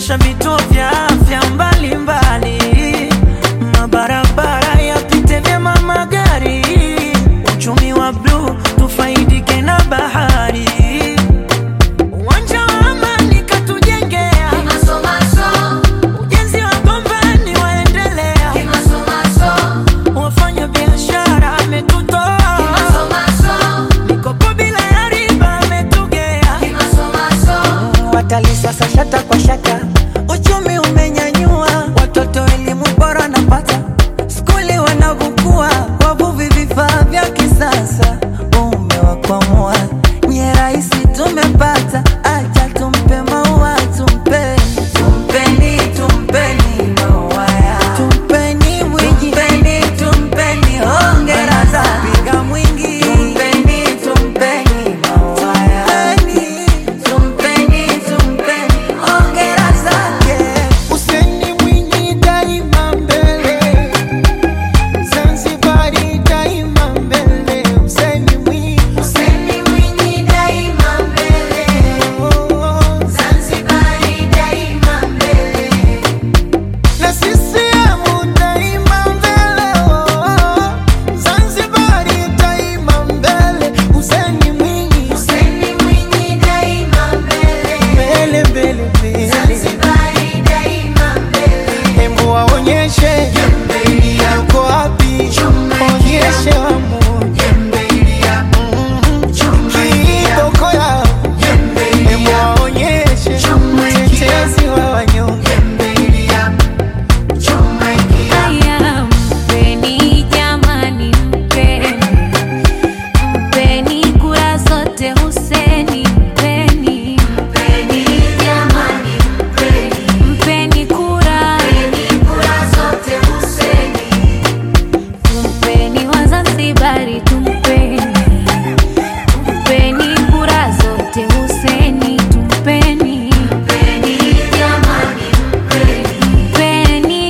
kuboresha vituo vya afya mbalimbali, mabarabara yapite vyema magari, uchumi wa bluu tufaidike na bahari, uwanja wa amani katujengea, ujenzi wa gombani waendelea, wafanya biashara ametutoa, mikopo bila ya riba ametugea watalii sasa shata kwa shata, uchumi umenyanyua, watoto elimu bora napata, skuli wanavukua, wavuvi vifaa vya kisasa, umewakwamua nye rahisi tumepata, acha tumpe maua tumpe tumpeni tumpeni maua ya tumpeni mwingi tumpeni tumpeni hongera za piga mwingi tumpeni tumpeni maua ya tumpeni tumpeni hongera zake Useni Mwinyi daima mbele, Zanzibari daima mbele. Useni Mwinyi, Useni Mwinyi daima mbele, oh, Zanzibari daima mbele. na CCM daima mbele, oh, Zanzibari daima mbele. Useni Mwinyi, Useni Mwinyi daima mbele, mbele mbele mbele, Zanzibari daima mbele. hebu waonyeshe uko wapi, onyeshe wamoja kiboko yao, hebu waonyeshe mtetezi wa wanyonge. Haya, mpeni jamani, mpeni mpeni kura zote Huseni, mpeni mpeni jamani, mpeni mpeni kura zote Huseni, mpeni Wazanzibari, tumpeni tumpeni kura zote Huseni, tumpeni mpeni jamani, mpeni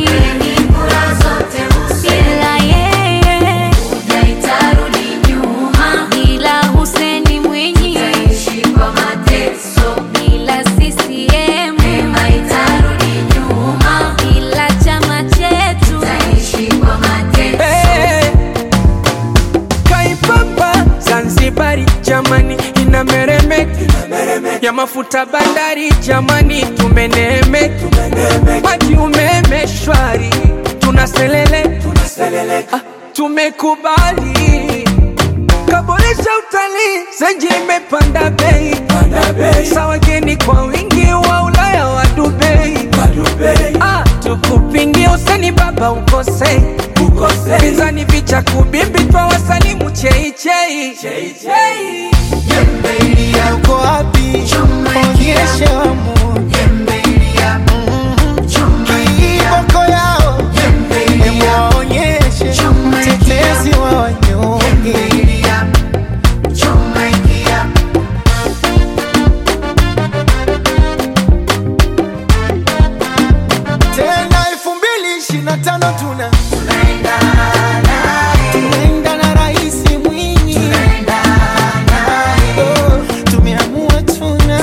bila yeye itarudi nyuma, bila Huseni Mwinyi bila CCM itarudi nyuma, bila chama chetu Hey, Kaipapa Zanzibari jamani inameremeka ya mafuta bandari jamani tumeneemeka maji umeme shwari tunaselele ah, tumekubali kaboresha utalii zenji imepanda bei sa wageni kwa wingi wa Ulaya wa Dubai Ah, tukupingie useni baba ukosei pinzani vicha kubimbi twa wasalimu cheichei uko wapi? Onyeshe wamoja kiboko yao, hebu waonyeshe mtetezi wa wanyonge. Tena elfu mbili ishirini na tano tuna tunaenda na Rais Mwinyi, Oh, tumeamua tuna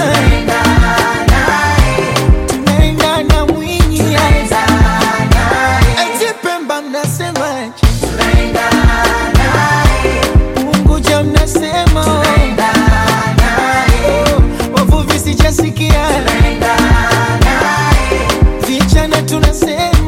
tunaenda na Mwinyi, eti Pemba mnasemaje? Unguja mnasema oh, wavuvi sijasikia, vijana tunasema